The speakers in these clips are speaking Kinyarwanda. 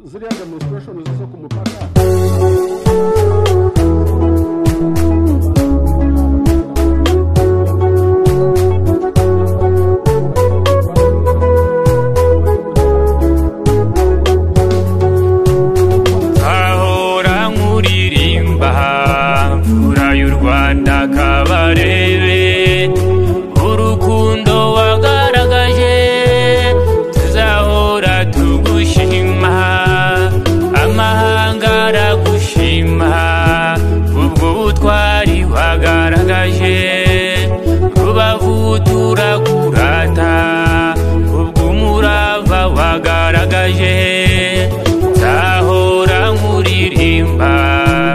ziriya demonstration zo ku mupaka nkahora nkuririmba mvura y'u rwanda kabarebe urukundo wagaragaje tuzahora tugushima amahanga aragushima ubwo butwari wagaragaje rubavu turakurata ubwo umurava wagaragaje nzahora nkuririmba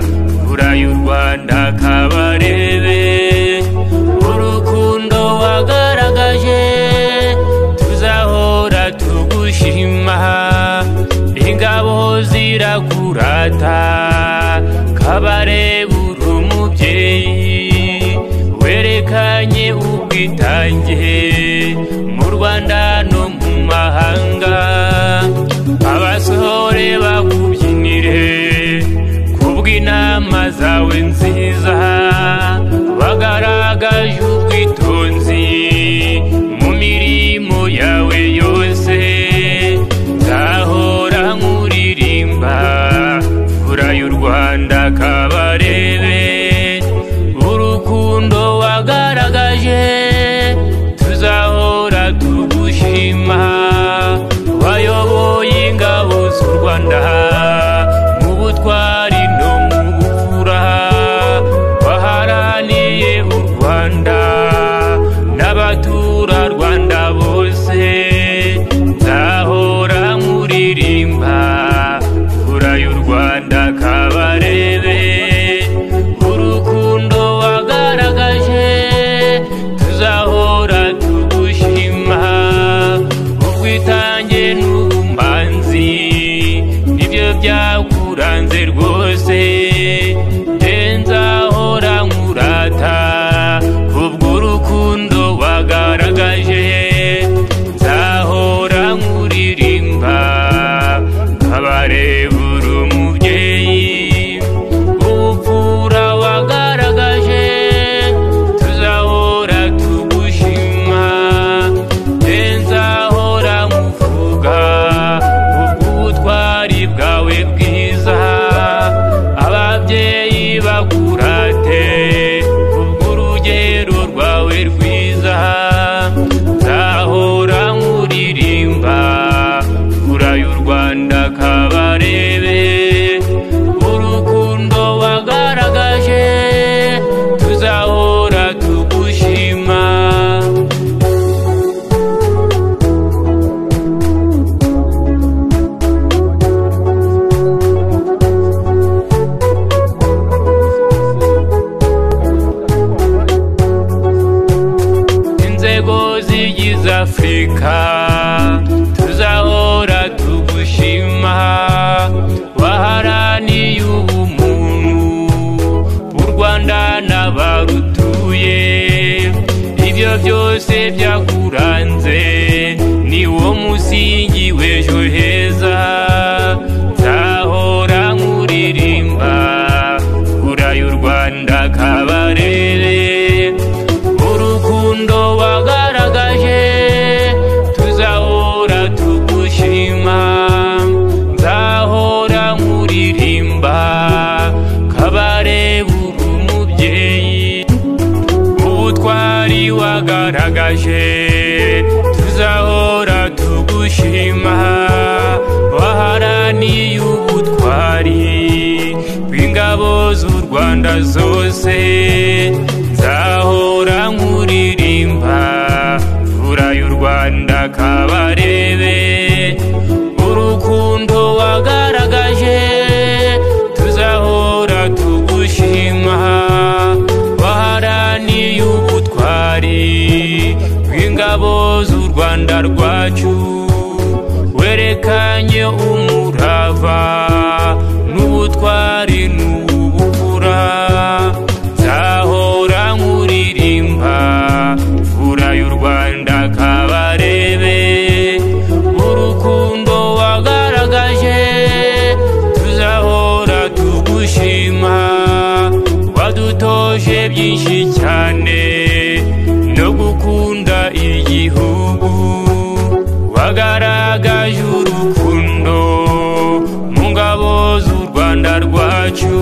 mvura y'u rwanda kabarebe urukundo wagaragaje tuzahora tugushima ingabo zirakurata kabarebe uri umubyeyi werekanye ubwitange mu rwanda no mu mahanga abasohore bakubyinire kubw'inama zawe nziza bagaragaje ubwitonzi mu mirimo yawe yose nzahora nkuririmba fura y'u rwanda kabarebe urukundo wagaragaje tuzahora tugushima wayoboye ingabo z'u rwanda mu butwari no mu bupfura waharaniye u rwanda n'abaturarwanda bose nzahora nkuririmba fura y'u rwanda kabarebe urukundo wagaragaje tuzahora tugushima ubwitange n'ubumanzi nibyo byakuranze rwose nzahora nkurata kubw'urukundo wagaragaje nzahora nkuririmba abarebura umubyeyi ubupfura wagaragaje tuzahora tugushima nzahora nkuvuga ubw'ubutwari bwawe bwiza ababyeyi bakurate ubw'urugero rwawe rwiza nzahora nkuririmba fura y'u rwanda kabarebe urukundo wagaragaje tuzahora tugushima inzego zigize afurika tuzahora tugushima waharaniye ubumuntu u rwanda n'abarutuye ibyo byose byakuranze ni wo musingi w'ejo heza nzahora nkuririmba fura y'u rwanda kabarebe urukundo wagaragaje tuzahora tugushima nzahora nkuririmba kabare buri umubyeyi ubutwari wagaragaje tuzahora tugushima waharaniye ubutwari bw'ingabo z'u rwanda zose nzahora nkuririmba fura y'u rwanda kabarebe urukundo wagaragaje tuzahora tugushima waharaniye ubutwari bw'ingabo z'u rwanda rwacu werekanye umurava n'ubutwari n'ubupfura nzahora nkuririmba fura y'u rwanda kabarebe urukundo wagaragaje byinshi cyane no gukunda igihugu wagaragaje urukundo mu ngabo z'u rwanda rwacu